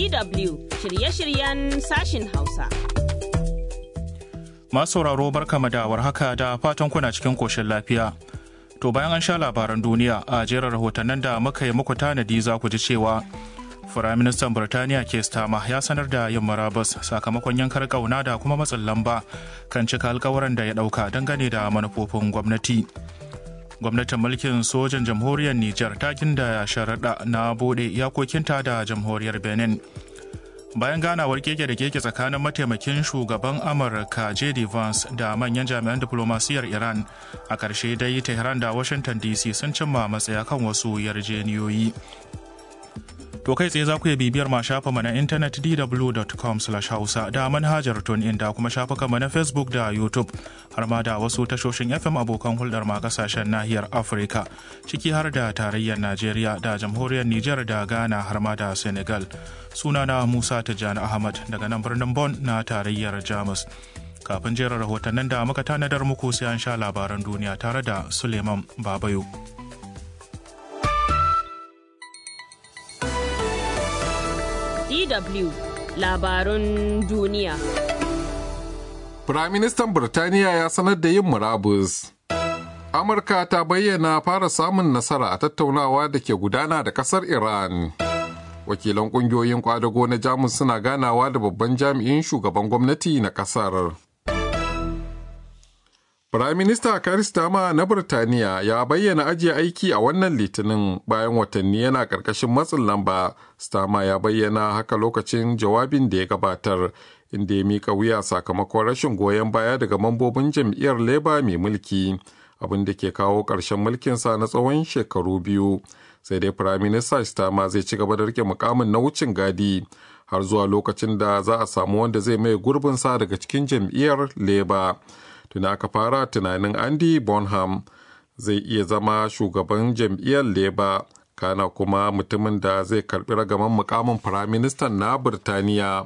DW shirye-shiryen sashin Hausa. Masu sauraro barkama da warhaka da fatan kuna cikin koshin lafiya. To bayan an sha labaran duniya a jerin rahotannin da muka yi muku tanadi za ku ji cewa Firaministan Birtaniya Keir Starmer ya sanar da yin marabas sakamakon yankar kauna da kuma matsin lamba kan cika alkawaran da ya dauka dangane da manufofin gwamnati. Gwamnatin mulkin sojan jamhuriyar Nijar ta ginda sharaɗa na bude iyakokinta da jamhuriyar Benin. Bayan ganawar keke da keke tsakanin mataimakin shugaban Amurka J.D. Vance da manyan jami'an diplomasiyar Iran a ƙarshe dai Tehran da Washington DC sun cimma matsaya kan wasu yarjeniyoyi. To kai tsaye za ku iya bibiyar ma shafa na intanet dw.com hausa da manhajar in da kuma shafukanmu na Facebook da YouTube har ma da wasu tashoshin FM abokan hulɗar ma kasashen nahiyar Afirka ciki har da tarayyar Najeriya da jamhuriyar Nijar da Ghana har ma da Senegal. Sunana Musa Tijjani Ahmad daga nan birnin Bon na tarayyar Jamus. Kafin jera rahotannin da muka tanadar muku sai an sha labaran duniya tare da Suleiman Babayo. DW labarun duniya. Firaministan Birtaniya ya sanar da yin murabus. Amurka ta bayyana fara samun nasara a tattaunawa da ke gudana da kasar Iran. Wakilan ƙungiyoyin kwadago na Jamus suna ganawa da babban jami'in shugaban gwamnati na kasar. Firaminista Karistama na Birtaniya ya bayyana ajiye aiki a wannan litinin bayan watanni yana ƙarƙashin matsin lamba. Stama ya bayyana haka lokacin jawabin da ya gabatar, inda ya mika wuya sakamakon rashin goyon baya daga mambobin jam'iyyar Labour mai mulki, abin da ke kawo ƙarshen mulkinsa na tsawon shekaru biyu. Sai dai Firaminista Stama zai ci gaba da rike mukamin na wucin gadi har zuwa lokacin da za a samu wanda zai mai gurbinsa daga cikin jam'iyyar Labour. tuna aka fara tunanin andy bonham zai iya zama shugaban jam'iyyar leba kana kuma mutumin da zai karbi ragaman mukamin firaministan na birtaniya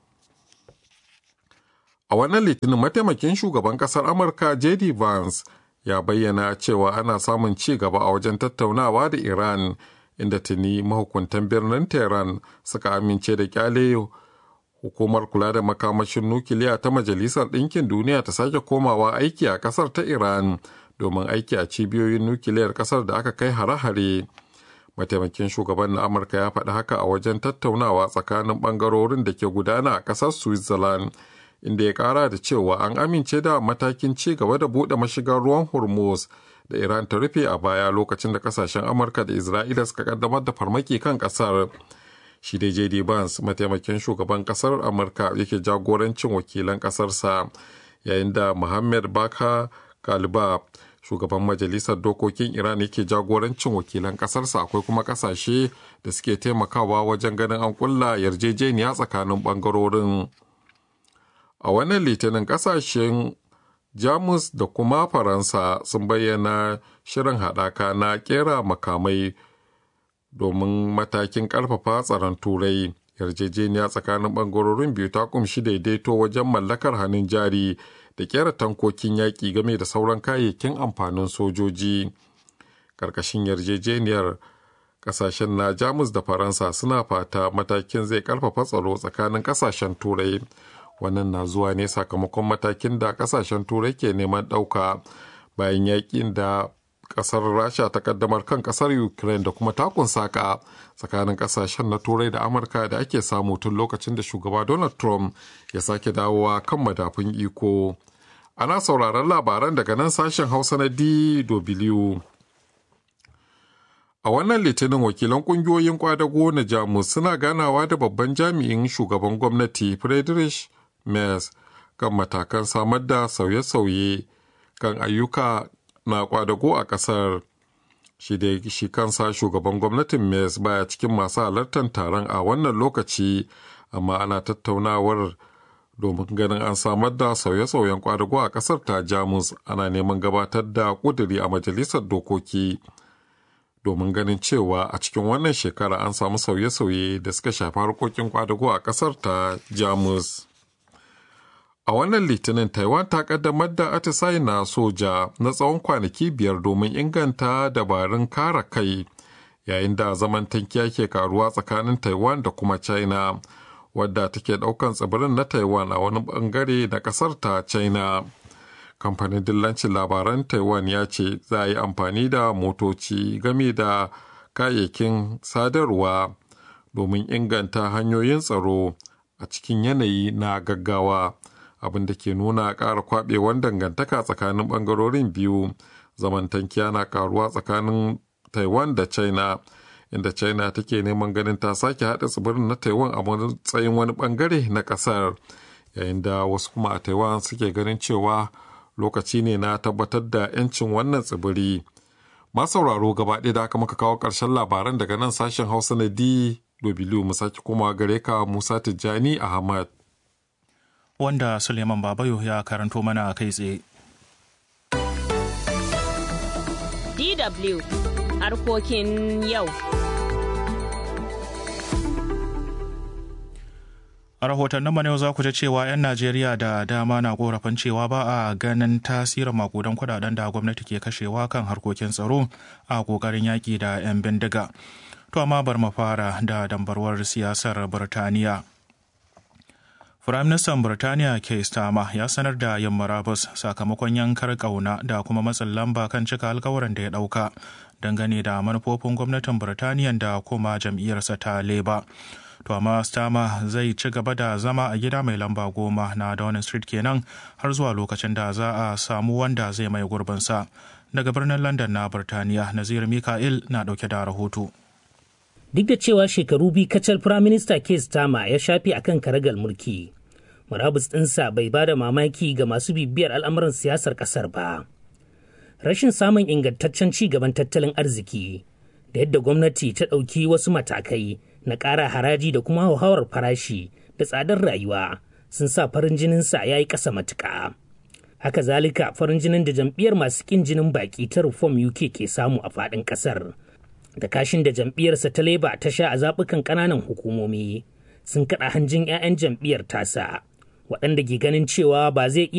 a wannan litinin mataimakin shugaban kasar amurka jd vance ya bayyana cewa ana samun ci gaba a wajen tattaunawa da iran inda tuni mahukuntan birnin tehran suka amince da kyale hukumar kula da makamashin nukiliya ta majalisar ɗinkin duniya ta sake komawa aiki a ƙasar ta iran domin aiki a cibiyoyin nukiliyar ƙasar da aka kai hare-hare mataimakin shugaban na amurka ya faɗi haka a wajen tattaunawa tsakanin ɓangarorin da ke gudana a ƙasar switzerland inda ya ƙara da cewa an amince da matakin ci gaba da buɗe mashigar ruwan hormuz da iran ta rufe a baya lokacin da ƙasashen amurka da isra'ila suka kaddamar da farmaki kan ƙasar shi dai jd Vance mataimakin shugaban kasar amurka yake jagorancin wakilan kasarsa yayin da muhammad baka kalba shugaban majalisar dokokin iran yake jagorancin wakilan kasarsa akwai kuma kasashe da suke taimakawa wajen ganin an kulla yarjejeniya tsakanin bangarorin a wannan litinin kasashen jamus da kuma faransa sun bayyana shirin haɗaka na kera makamai domin matakin karfafa tsaron turai yarjejeniya tsakanin bangarorin biyu ta kumshi daidaito wajen mallakar hannun jari da kera tankokin yaƙi game da sauran kayayyakin amfanin sojoji ƙarƙashin yarjejeniyar ƙasashen na jamus da faransa suna fata matakin zai karfafa tsaro tsakanin ƙasashen turai wannan na zuwa ne sakamakon matakin da ƙasashen turai ke neman ɗauka bayan yaƙin da kasar rasha ta kaddamar kan kasar ukraine da kuma takun saka tsakanin kasashen na turai da amurka da ake samu tun lokacin da shugaba donald trump ya sake dawowa kan madafun iko ana sauraron labaran daga nan sashen hausa na dw a wannan litinin wakilan kungiyoyin kwadago na jamus suna ganawa da babban jami'in shugaban gwamnati friedrich merz kan matakan samar da sauye-sauye kan ayyuka na kwadago a kasar shi da shi kansa shugaban gwamnatin mes baya cikin masu halartar taron a wannan lokaci amma ana tattaunawar domin ganin an samar da sauye-sauyen kwadago a kasar ta jamus ana neman gabatar da kuduri a majalisar dokoki domin ganin cewa a cikin wannan shekara an samu sauye-sauye da suka shafi harkokin kwadago a kasar ta jamus A wannan litinin Taiwan ta kaddamar da atisaye na soja na tsawon kwanaki biyar domin inganta dabarun kare kai yayin da zaman tankiya ke karuwa tsakanin taiwan da kuma china wadda take daukan tsibirin na taiwan a wani bangare na kasar ta china kamfanin dillancin labaran taiwan ya ce za a yi amfani da motoci game da kayayyakin sadarwa domin inganta hanyoyin tsaro a cikin yanayi na gaggawa abin da ke nuna ƙara kwaɓewar dangantaka tsakanin ɓangarorin biyu zamantankiya na karuwa tsakanin taiwan da china inda china take neman ganin ta sake haɗa tsibirin na taiwan a matsayin wani ɓangare na ƙasar yayin da wasu kuma a taiwan suke ganin cewa lokaci ne na tabbatar da 'yancin wannan tsibiri masu sauraro gaba ɗaya da aka maka kawo ƙarshen labaran daga nan sashen hausa na dw mu sake kuma gare ka musa tijjani ahmad wanda suleiman babayo ya karanto mana kai tsaye DW harkokin yau. A rahotannin yau za ku ji cewa 'yan Najeriya da dama na korafin cewa ba a ganin tasirin makudan kudaden da gwamnati ke kashewa kan harkokin tsaro a kokarin yaƙi da 'yan bindiga. To amma bar mu fara da dambarwar siyasar Birtaniya. Firaministan Birtaniya Keir Starmer ya sanar da yin marabus sakamakon yankar ƙauna da kuma matsin lamba kan cika alkawarin da ya ɗauka dangane da manufofin gwamnatin Birtaniya da kuma jam'iyyarsa ta Labour. To amma Starmer zai ci gaba da zama a gida mai lamba goma na Downing Street kenan har zuwa lokacin da za a samu wanda zai mai gurbinsa. Daga birnin London na Birtaniya, Nazir Mika'il na ɗauke da rahoto. duk da cewa shekaru biyu kacal firaminista Keir Starmer ya shafe akan karagal mulki. Murabus ɗinsa bai ba da mamaki ga masu bibiyar al'amuran siyasar ƙasar ba. Rashin samun ingantaccen ci gaban tattalin arziki da yadda gwamnati ta ɗauki wasu matakai na ƙara haraji da kuma hauhawar farashi da tsadar rayuwa sun sa farin jininsa ya yi ƙasa matuƙa. Haka zalika farin jinin da jam'iyyar masu ƙin jinin baƙi ta Reform UK ke samu a faɗin ƙasar. da kashin da jam'iyyarsa ta leba ta sha a zaɓukan ƙananan hukumomi sun kaɗa hanjin 'ya'yan jam'iyyar tasa waɗanda ke ganin cewa ba zai iya